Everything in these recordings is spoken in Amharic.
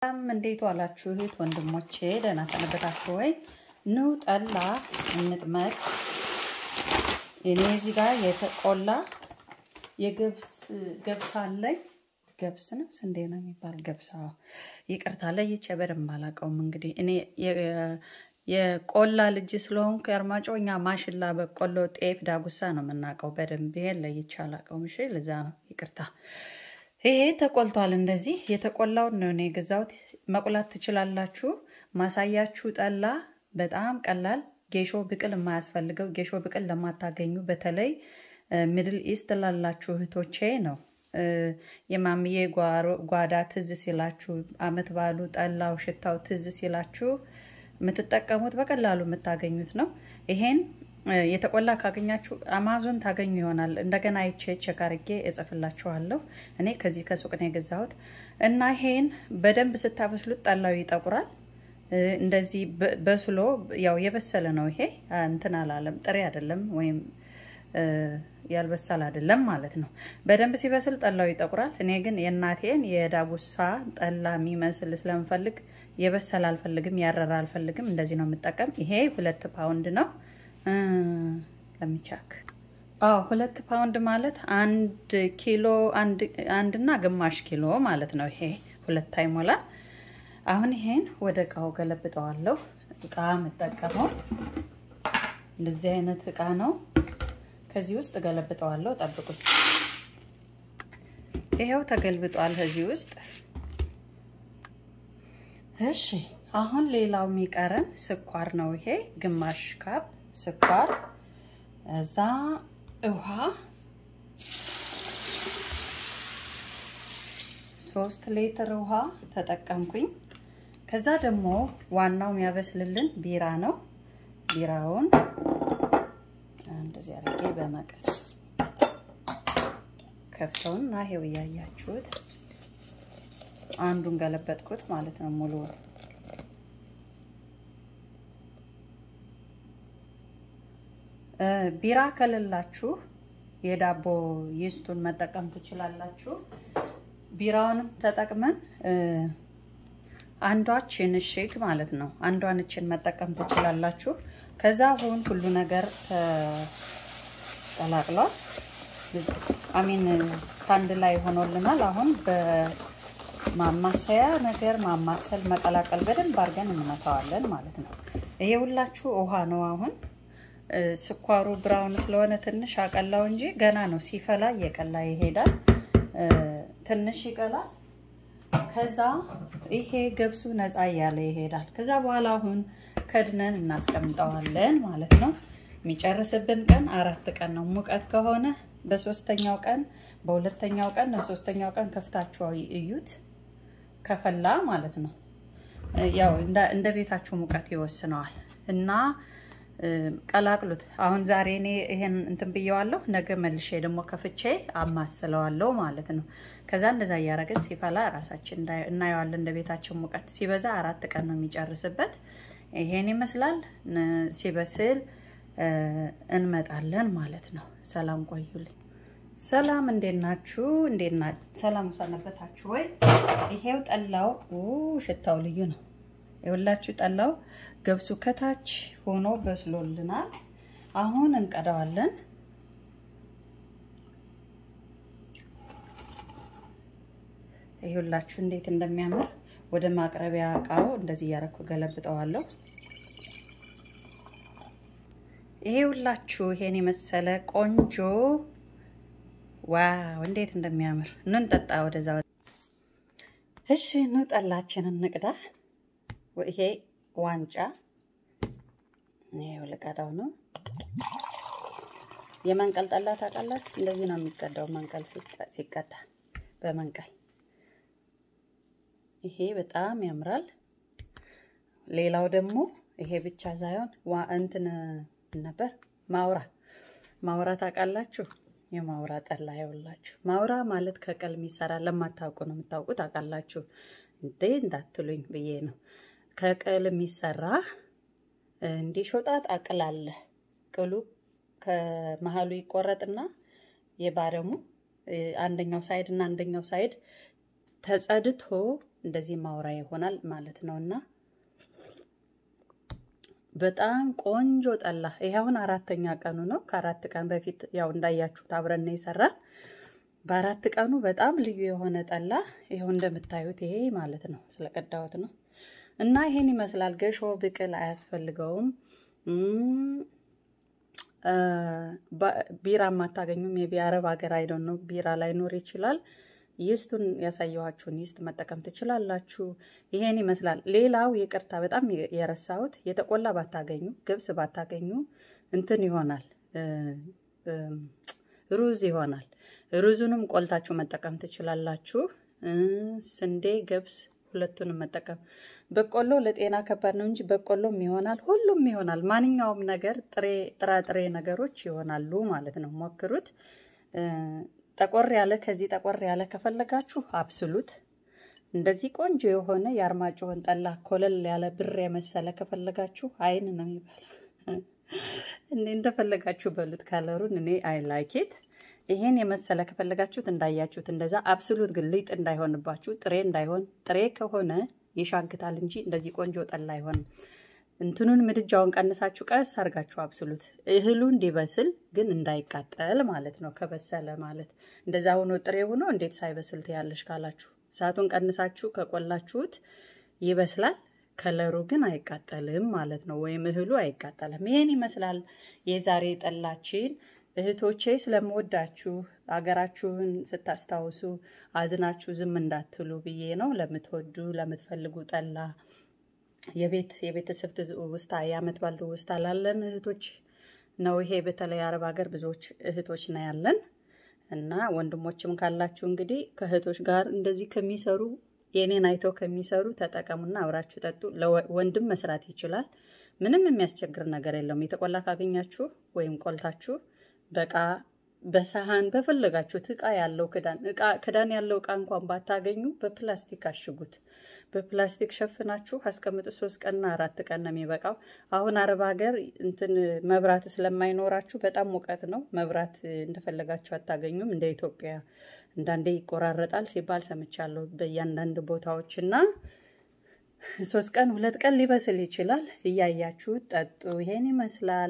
ሰላም እንዴት ዋላችሁ እህት ወንድሞቼ፣ ደህና ሰነበታችሁ ወይ? ኑ ጠላ እንጥመቅ። እኔ እዚህ ጋር የተቆላ የገብስ ገብስ አለኝ። ገብስ ነው ስንዴ ነው የሚባል ገብስ። አዎ ይቅርታ ለይቼ በደንብ አላውቀውም። እንግዲህ እኔ የቆላ ልጅ ስለሆንኩ የአርማጮ እኛ ማሽላ፣ በቆሎ፣ ጤፍ፣ ዳጉሳ ነው የምናውቀው በደንብ። ይሄን ለይቼ አላውቀውም። እሺ ለዛ ነው ይቅርታ። ይሄ ተቆልቷል። እንደዚህ የተቆላውን ነው እኔ የገዛሁት። መቁላት ትችላላችሁ። ማሳያችሁ ጠላ በጣም ቀላል ጌሾ ብቅል የማያስፈልገው ጌሾ ብቅል ለማታገኙ በተለይ ሚድል ኢስት ላላችሁ እህቶቼ ነው። የማምዬ ጓዳ ትዝ ሲላችሁ፣ አመት ባሉ ጠላው ሽታው ትዝ ሲላችሁ የምትጠቀሙት በቀላሉ የምታገኙት ነው። ይሄን የተቆላ ካገኛችሁ አማዞን ታገኙ ይሆናል። እንደገና አይቼ ቼክ አድርጌ እጽፍላችኋለሁ። እኔ ከዚህ ከሱቅ ነው የገዛሁት እና ይሄን በደንብ ስታበስሉት ጠላው ይጠቁራል። እንደዚህ በስሎ ያው የበሰለ ነው። ይሄ እንትን አላለም፣ ጥሬ አይደለም ወይም ያልበሰል አይደለም ማለት ነው። በደንብ ሲበስል ጠላው ይጠቁራል። እኔ ግን የእናቴን የዳጉሳ ጠላ የሚመስል ስለምፈልግ የበሰለ አልፈልግም፣ ያረረ አልፈልግም። እንደዚህ ነው የምጠቀም። ይሄ ሁለት ፓውንድ ነው ለሚቻክ አዎ ሁለት ፓውንድ ማለት አንድ ኪሎ አንድና ግማሽ ኪሎ ማለት ነው። ይሄ ሁለት አይሞላ። አሁን ይሄን ወደ እቃው ገለብጠዋለሁ። እቃ የምጠቀመው እንደዚህ አይነት እቃ ነው። ከዚህ ውስጥ ገለብጠዋለሁ። ጠብቁኝ። ይሄው ተገልብጧል ከዚህ ውስጥ። እሺ አሁን ሌላው የሚቀረን ስኳር ነው። ይሄ ግማሽ ካፕ ስኳር እዛ ውሃ ሶስት ሊትር ውሃ ተጠቀምኩኝ። ከዛ ደግሞ ዋናው የሚያበስልልን ቢራ ነው። ቢራውን እንደዚህ አድርጌ በመቀስ ከፍተውና ይሄው እያያችሁት አንዱን ገለበጥኩት ማለት ነው ሙሉ ቢራ ከሌላችሁ የዳቦ ይስቱን መጠቀም ትችላላችሁ። ቢራውንም ተጠቅመን አንዷችን እሽግ ማለት ነው አንዷን እችን መጠቀም ትችላላችሁ። ከዛ አሁን ሁሉ ነገር ተቀላቅሏል። አሚን ከአንድ ላይ ሆኖልናል። አሁን በማማሰያ ነገር ማማሰል መቀላቀል በደንብ አድርገን እንመታዋለን ማለት ነው። ይሄ ሁላችሁ ውሃ ነው አሁን ስኳሩ ብራውን ስለሆነ ትንሽ አቀላው እንጂ ገና ነው። ሲፈላ እየቀላ ይሄዳል። ትንሽ ይቀላል። ከዛ ይሄ ገብሱ ነፃ እያለ ይሄዳል። ከዛ በኋላ አሁን ከድነን እናስቀምጠዋለን ማለት ነው። የሚጨርስብን ቀን አራት ቀን ነው። ሙቀት ከሆነ በሶስተኛው ቀን፣ በሁለተኛው ቀን፣ በሶስተኛው ቀን ከፍታችሁ እዩት። ከፈላ ማለት ነው። ያው እንደ ቤታችሁ ሙቀት ይወስነዋል እና ቀላቅሉት። አሁን ዛሬ እኔ ይሄን እንትን ብየዋለሁ። ነገ መልሼ ደግሞ ከፍቼ አማስለዋለሁ ማለት ነው። ከዛ እንደዛ እያደረግን ሲፈላ ራሳችን እናየዋለን። እንደ ቤታችን ሙቀት ሲበዛ አራት ቀን ነው የሚጨርስበት። ይሄን ይመስላል። ሲበስል እንመጣለን ማለት ነው። ሰላም ቆዩልኝ። ሰላም እንዴት ናችሁ? እንዴት ና ሰላም ሰነበታችሁ ወይ? ይሄው ጠላው ሽታው ልዩ ነው። የሁላችሁ ጠላው ገብሱ ከታች ሆኖ በስሎልናል። አሁን እንቀዳዋለን። ይሁላችሁ እንዴት እንደሚያምር ወደ ማቅረቢያ እቃው እንደዚህ እያረኩ ገለብጠዋለሁ። ይሄ ሁላችሁ ይሄን የመሰለ ቆንጆ ዋው እንዴት እንደሚያምር ኑ እንጠጣ። ወደዛ እሺ፣ ኑ ጠላችንን እንቅዳ። ይሄ ዋንጫ ይሄው ልቀዳው ነው። የመንቀል ጠላ ታውቃላችሁ? እንደዚህ ነው የሚቀዳው። መንቀል ሲቀዳ በመንቀል ይሄ በጣም ያምራል። ሌላው ደግሞ ይሄ ብቻ ሳይሆን እንትን ነበር ማውራ ማውራ ታውቃላችሁ? የማውራ ጠላ ይኸውላችሁ። ማውራ ማለት ከቀል የሚሰራ ለማታውቁ ነው። የምታውቁ ታውቃላችሁ እንዴ እንዳትሉኝ ብዬ ነው። ከቅል የሚሰራ እንዲህ ሾጣጣ ቅል አለ። ቅሉ ከመሀሉ ይቆረጥና የባረሙ አንደኛው ሳይድ እና አንደኛው ሳይድ ተጸድቶ እንደዚህ ማውራ ይሆናል ማለት ነው እና በጣም ቆንጆ ጠላ። ይሄ አሁን አራተኛ ቀኑ ነው። ከአራት ቀን በፊት ያው እንዳያችሁት አብረን ነው የሰራን። በአራት ቀኑ በጣም ልዩ የሆነ ጠላ ይኸው እንደምታዩት ይሄ ማለት ነው። ስለቀዳሁት ነው እና ይሄን ይመስላል። ገሾ ብቅል አያስፈልገውም። ቢራ የማታገኙም የቢ አረብ ሀገር አይደን ነው ቢራ ላይኖር ይችላል። ይስቱን ያሳየኋችሁን ይስት መጠቀም ትችላላችሁ። ይሄን ይመስላል። ሌላው ይቅርታ በጣም የረሳሁት የተቆላ ባታገኙ ገብስ ባታገኙ እንትን ይሆናል ሩዝ ይሆናል። ሩዙንም ቆልታችሁ መጠቀም ትችላላችሁ። ስንዴ፣ ገብስ ሁለቱንም መጠቀም። በቆሎ ለጤና ከባድ ነው እንጂ በቆሎም ይሆናል፣ ሁሉም ይሆናል። ማንኛውም ነገር ጥሬ ጥራጥሬ ነገሮች ይሆናሉ ማለት ነው። ሞክሩት። ጠቆር ያለ ከዚህ ጠቆር ያለ ከፈለጋችሁ አብስሉት። እንደዚህ ቆንጆ የሆነ የአርማጭሆን ጠላ ኮለል ያለ ብር የመሰለ ከፈለጋችሁ አይን ነው የሚባለው። እኔ እንደፈለጋችሁ በሉት ካለሩን እኔ አይ ላይኬት ይሄን የመሰለ ከፈለጋችሁት እንዳያችሁት እንደዛ አብስሉት። ግን ሊጥ እንዳይሆንባችሁ ጥሬ እንዳይሆን፣ ጥሬ ከሆነ ይሻግታል እንጂ እንደዚህ ቆንጆ ጠላ አይሆንም። እንትኑን ምድጃውን ቀንሳችሁ ቀስ አድርጋችሁ አብስሉት። እህሉ እንዲበስል ግን እንዳይቃጠል ማለት ነው። ከበሰለ ማለት እንደዛ ሆኖ ጥሬ ሆኖ እንዴት ሳይበስል ትያለሽ ካላችሁ እሳቱን ቀንሳችሁ ከቆላችሁት ይበስላል። ከለሩ ግን አይቃጠልም ማለት ነው። ወይም እህሉ አይቃጠልም። ይሄን ይመስላል የዛሬ ጠላችን። እህቶቼ ስለምወዳችሁ አገራችሁን ስታስታውሱ አዝናችሁ ዝም እንዳትሉ ብዬ ነው። ለምትወዱ ለምትፈልጉ ጠላ የቤት የቤተሰብ ትውስታ የዓመት በዓል ትውስታ ላለን እህቶች ነው ይሄ። በተለይ አረብ ሀገር ብዙዎች እህቶች ነው ያለን እና ወንድሞችም ካላችሁ እንግዲህ ከእህቶች ጋር እንደዚህ ከሚሰሩ የኔን አይተው ከሚሰሩ ተጠቀሙና አብራችሁ ጠጡ። ወንድም መስራት ይችላል። ምንም የሚያስቸግር ነገር የለውም። የተቆላ ካገኛችሁ ወይም ቆልታችሁ በቃ በሰሃን በፈለጋችሁት እቃ ያለው ክዳን እቃ ክዳን ያለው እቃ እንኳን ባታገኙ በፕላስቲክ አሽጉት። በፕላስቲክ ሸፍናችሁ አስቀምጡ። ሶስት ቀንና አራት ቀን ነው የሚበቃው። አሁን አረብ ሀገር እንትን መብራት ስለማይኖራችሁ በጣም ሙቀት ነው። መብራት እንደፈለጋችሁ አታገኙም። እንደ ኢትዮጵያ እንዳንዴ ይቆራረጣል ሲባል ሰምቻለሁ በእያንዳንድ ቦታዎች እና ሶስት ቀን ሁለት ቀን ሊበስል ይችላል። እያያችሁ ጠጡ። ይሄን ይመስላል።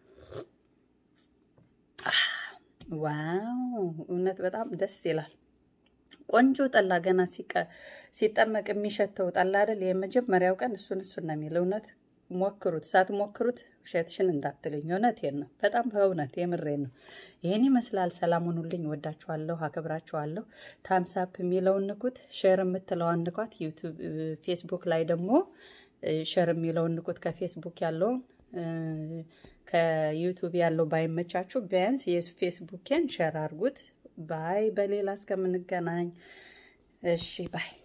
ዋው እውነት በጣም ደስ ይላል። ቆንጆ ጠላ ገና ሲጠመቅ የሚሸተው ጠላ አይደል? የመጀመሪያው ቀን እሱን እሱን ነው የሚል። እውነት ሞክሩት። ሳትሞክሩት ውሸትሽን እንዳትልኝ። እውነቴን ነው። በጣም በእውነት የምሬን ነው። ይህን ይመስላል። ሰላም ሁኑልኝ። ወዳችኋለሁ፣ አከብራችኋለሁ። ታምሳፕ የሚለውን ንኩት። ሼር የምትለዋን ንኳት። ዩቱብ ፌስቡክ ላይ ደግሞ ሼር የሚለውን ንኩት። ከፌስቡክ ያለውን ከዩቱብ ያለው ባይመቻችሁ ቢያንስ የፌስቡኬን ሸር አድርጉት። ባይ በሌላ እስከምንገናኝ እሺ ባይ